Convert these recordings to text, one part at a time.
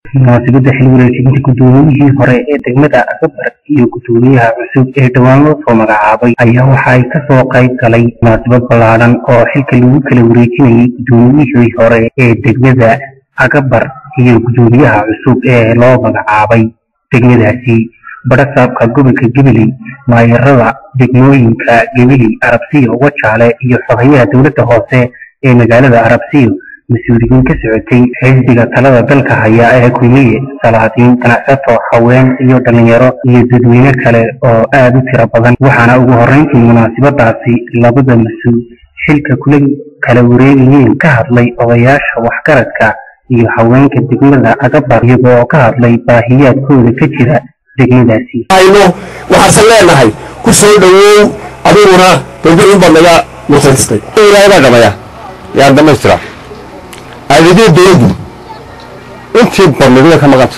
munaasabadda xil wareejinta guddoomiyihii hore ee degmada agabar iyo guddoomiyaha cusub ee dhowaan loo soo magacaabay ayaa waxa ay kasoo qayb galay munaasabad ballaadhan oo xilka lagu kala wareejinayay guddoomiyihii hore ee degmada agabar iyo guddoomiyaha cusub ee loo magacaabay degmadaasi badhasaabka gobolka gabiley maayarada degmooyinka gabiley arabsiyo wajaale iyo xogayaha dowladda hoose ee magaalada arabsiyo mas-uuliyiin ka socotay xisbiga talada dalka haya ee kulmiye salaadiin ganacsato haween iyo dhalinyaro iyo dadweyne kale oo aada u tiro badan waxaana ugu horreyntii munaasabadaasi labada mas-uul xilka kula kala wareegayeen ka hadlay odayaasha waxgaradka iyo haweenka degmada agabar iyaga oo ka hadlay baahiyaadkooda ka jira degmadaasi hayno waxaasan leenahay ku soo dhowow adiguna dowladin baad naga mutaystay ilaahay dhamaya yaa dhamaystira adeegyada dowladdu intii badnidada ka maqanta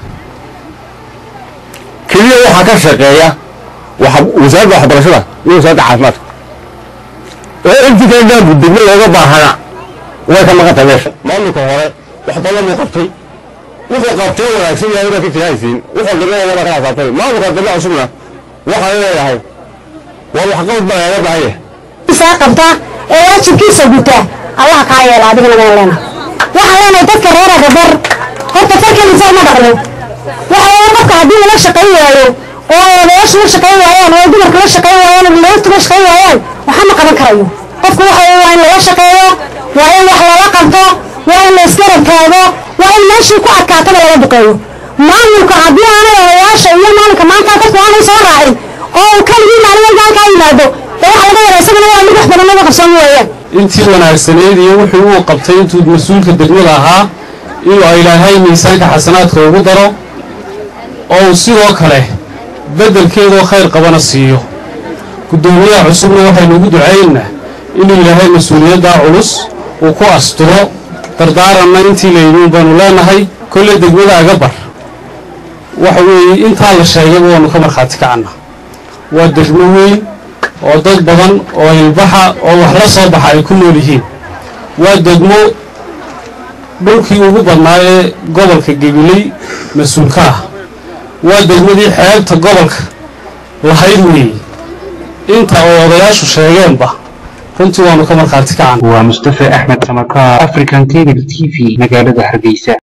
keliya waxaa ka shaqeeya wasaaradda waxbarashada iyo wasaaradda caafimaadka oo intii kale dhaanku degmo looga baahana way ka maqanta meesha maamulka hore wax badan buu qabtay wuxuu qabtay wanaagsan yahay inaad ka tirahaysiin wuxuu dhibnaya waa kala xisaabtay maamulka dambe cusubna waxaan leeyahay waa waxqabad baa laaga baahan yahay isaa qabta ee waajibkiisa guta allah kaa yeela adigana waan leenahay waxaan leenahay dadka reer agabar horta farkeliisa uma dhaqno waxa weeye qofka haddii lala shaqayn waayo oo odayaashu la shaqayn waayaan oo dumarka la shaqayn waayaan oo dhalinyartu la shaqayn waayaan waxa ma qaban karayo qofku waxa weeye waa in lala shaqeeyo waa in wax lala qabto waa in la isgarab taago waa in meeshii ku adkaataba laga duqeeyo maamulka haddii aanay odayaasha iyo maalinka maanta dadku aanay soo raacin oo uu kaligii maalin walba halkaa yimaado dee waxa laga yaraa isagana waa mid wax badan laga qabsan weeyaan intii wanaagsaneyd iyo wixii uu qabtay intuu mas-uulka degmada ahaa inuu ilaahay miisaanka xasanaadka ugu daro oo uu sidoo kale beddelkeedoo khayr qabana siiyo guddoomiyaha cusubna waxaynu ugu ducaynna inuu ilaahay mas-uuliyaddaa culus uu ku asturo dardaaranna intii layidhiin baanu leenahay kolley degmada agabar waxa weeye intaa la sheegayba waanu ka markhaati kacanna waa degmo weyn oo dad badan oo ilbaxa oo wax la soo baxa ay ku nool yihiin waa degmo dhulkii ugu badnaa ee gobolka gabiley mas-uulka ah waa degmadii xeebta gobolka lahayd weeye inta oo odayaashu sheegeenba runtii waanu ka markhaati kacan waa mustafa axmed samakaar african cable t v magaalada hargeysa